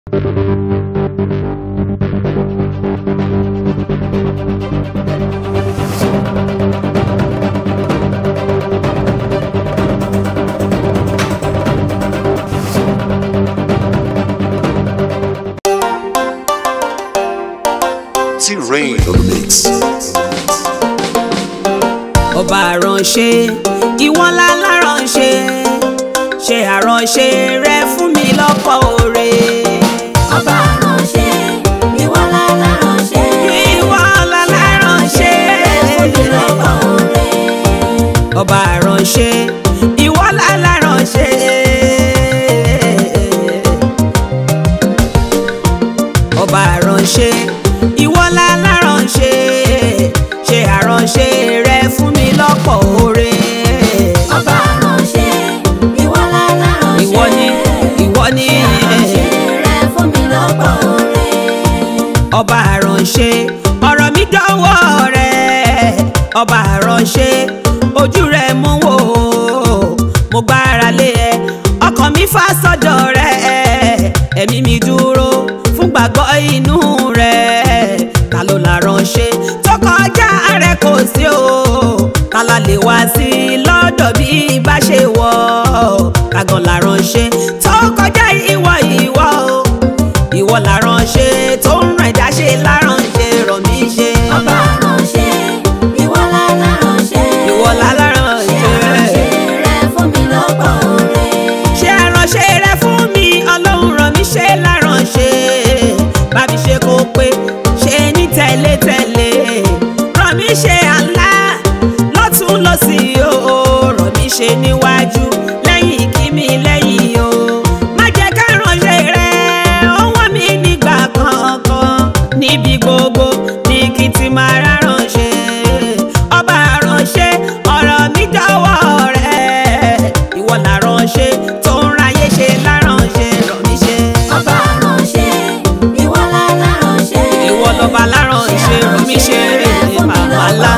T-Rain on the mix. ọba àránṣẹ́ ìwọ ńlá láránṣẹ́ ṣe àránṣẹ́ rẹ fún mi lọ́pọ̀ oore. ọba ránṣẹ́ ìwọ lálá ránṣẹ́ ìwọ ńlá láránṣẹ́ fún mi lọ́pọ̀ oore. ọba àránṣẹ́ ìwọ ńlá láránṣẹ́. ọba àránṣẹ́ ìwọ ńlá láránṣẹ́ ṣe àránṣẹ́ rẹ fún mi lọ́pọ̀ oore. ọba ránṣẹ́ ìwọ lálá ránṣẹ́ ìwọ ni ìwọ ni ránṣẹ́ rẹ fún mi lọ́pọ̀ oore. ọba àránṣẹ́ ọ̀rọ̀ mi dọ́wọ́ rẹ̀ ọba àránṣẹ́ ojú rẹ̀ mú wò mo gbára lé ẹ ọkàn mi fà sọ́dọ̀ rẹ̀ ẹ̀mí mi dúró fún gbàgbọ́ inú rẹ̀ ta ló la ránṣẹ́ tó kọjá rẹ̀ kò sí o ta la lè wá sí lọ́dọ̀ bí bá ṣe wọ̀ kàgàn la ránṣẹ́ tó kọjá ìwọ ìwọ o ìwọ la ránṣẹ́ tó ń rìn dáṣe láránṣẹ́ rọ̀ mí ṣe. ọba ránṣẹ́ ìwọ lálá ránṣẹ́ ìwọ la ṣe láránṣẹ́ ránṣẹ́ rẹ fún mi lọ́pọ̀ oore. ṣe àránṣẹ́ rẹ fún mi ọlọ́run ràn mí ṣe láránṣẹ́ bá mi ṣe kó pé ṣe ní tẹ̀lé-tẹ̀lé ràn mí ṣe àlá lọ́tún lọ́sì o ràn mí ṣe níwájú lẹ́yìn kí mi lẹ́yìn o má jẹ́ ká ránṣẹ́ rẹ ó wọ́n mi nígbà kankan níbi gbogbo ní kí n ti máa ráránṣẹ́ ọba ránṣẹ́ ọ̀rọ̀ mi dọ́wọ́ rẹ̀ ìwọ là ránṣẹ́ tó ń ráyé ṣe láránṣẹ́ rọ̀ mí ṣe. ọba ránṣẹ́ ìwọ lálá ránṣẹ́ ìwọ lọ́ba láránṣẹ́ rọ̀ mí ṣe màmá lá.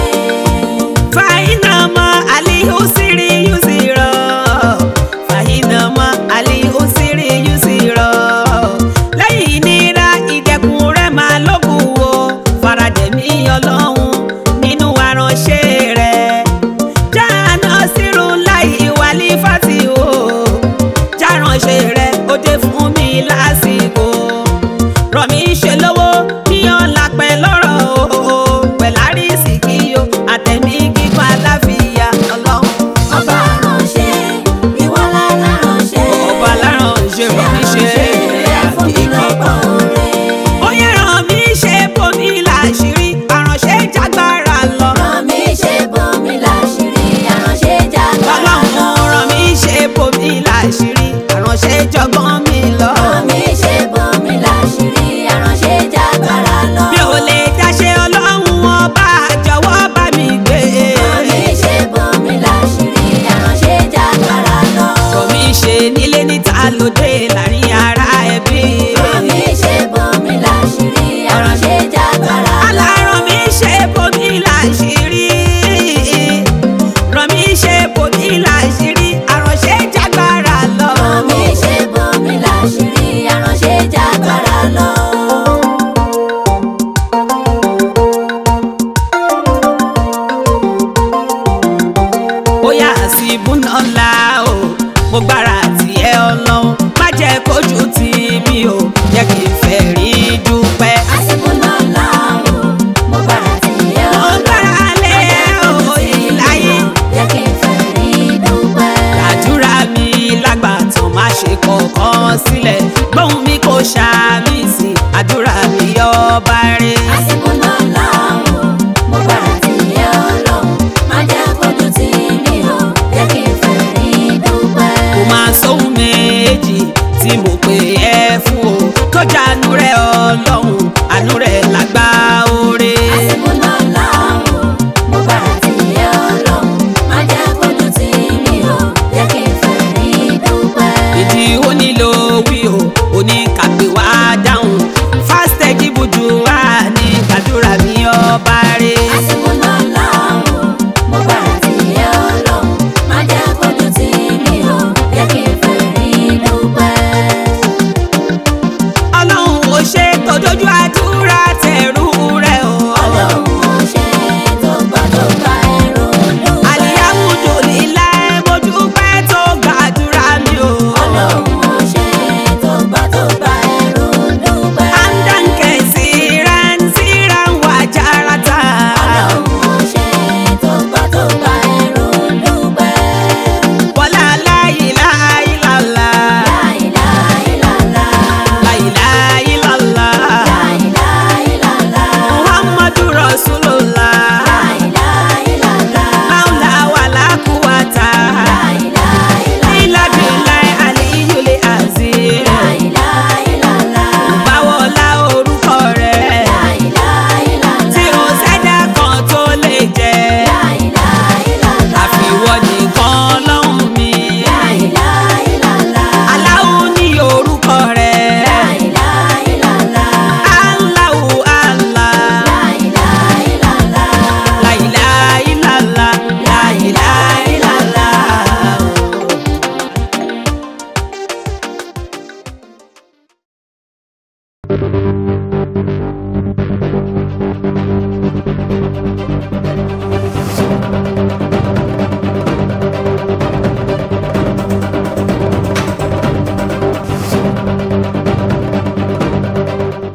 fàyínàmọ́ alihu sírí yú sí rọ̀ fàyínàmọ́ alihu sírí yú sí rọ̀ lẹ́yìn ìnira ìdẹ̀kùn rẹ̀ máa lókun o faradẹ̀mí ọlọ́run nínú aránṣẹ́ rẹ̀ jáàná sírù láì wálé fati o járánṣẹ́ rẹ̀ ó dé fún mi lásìkò rọ̀ mí ṣe lówó níyàn lápẹ́ lọ́rọ̀ o pẹ̀lárí sìkì o àtẹ̀mí gígùn àláfíà ọlọ́run ọba ránṣẹ́ ìwọ lálá ránṣẹ́ ọba láránṣẹ́ rọ̀ mí ṣe rẹ fún mi lọ́pọ̀ oore. ó yẹ ràn mí ṣe bomi láṣìírí àránṣẹ́ jágbára lọ. ràn mí ṣe bomi láṣìírí aránṣẹ́ jágbára lọ. ọlọ́run ràn mí ṣe bomi láṣìírí àránṣẹ́ jọgbọ́n mi lọ. ràn mí ṣe bomi láṣìírí aránṣẹ́ jágbára lọ. mi ò lè dáṣe ọlọ́run ọba jọ̀wọ́ bá mi gbé. ràn mí ṣe bomi láṣìírí aránṣẹ́ jágbára lọ. ràn mí ṣe nílé níta lóde láàrin ara ẹbí. ràn mí ṣe bomi láṣìírí aránṣẹ́ jágbára lọ. aláràn mi ṣe bomi láṣìírí. ràn mí ṣe bomi láṣìírí àránṣẹ́ jágbára lọ. ràn mí ṣe bomi láṣìírí aránṣẹ́ jágbára lọ. bóyá àsìbúná ńlá o mo gbára tiẹ̀ ọlọ́run má jẹ́ kójú tì mí o jẹ́ kí n fẹ́ rí dúpẹ́. àsìkò náà là ó mo bára tì yẹ mo ọ́ gbára lé o ìláyé jẹ́ kí n fẹ́ rí dúpẹ́. àdúrà mi lágbàtàn má ṣe kọ̀ọ̀kan sílẹ̀ gbóhùn mi kò ṣàmì sí àdúrà mi ọba rẹ̀. àsìkò náà là ó mo bára tì yẹ ọ́ lọ́hùn má jẹ́ kójú tì mí o jẹ́ kí n fẹ́ rí dúpẹ́. kò máa sóhun méjì tí mo pè ẹ́ fún o kọjá àánú rẹ̀ ọlọ́run àánú rẹ̀ lágbá oore. àsìkò náà là ó mo bára tì yẹ ọ́ lọ́hùn má jẹ́ kójú tì mí o jẹ́ kí n fẹ́ rí dúpẹ́. ìdí ó nílò wí o oníkàgbé wá dáhùn fásitẹ̀ jíbujú wá ní gbàdúrà mi ọba rẹ̀. àsìkò náà là ó mo bára tì yẹ ọ́ lọ́hùn má jẹ́ kójú tì mí o jẹ́ kí n fẹ́ rí dúpẹ́. lójú àdúrà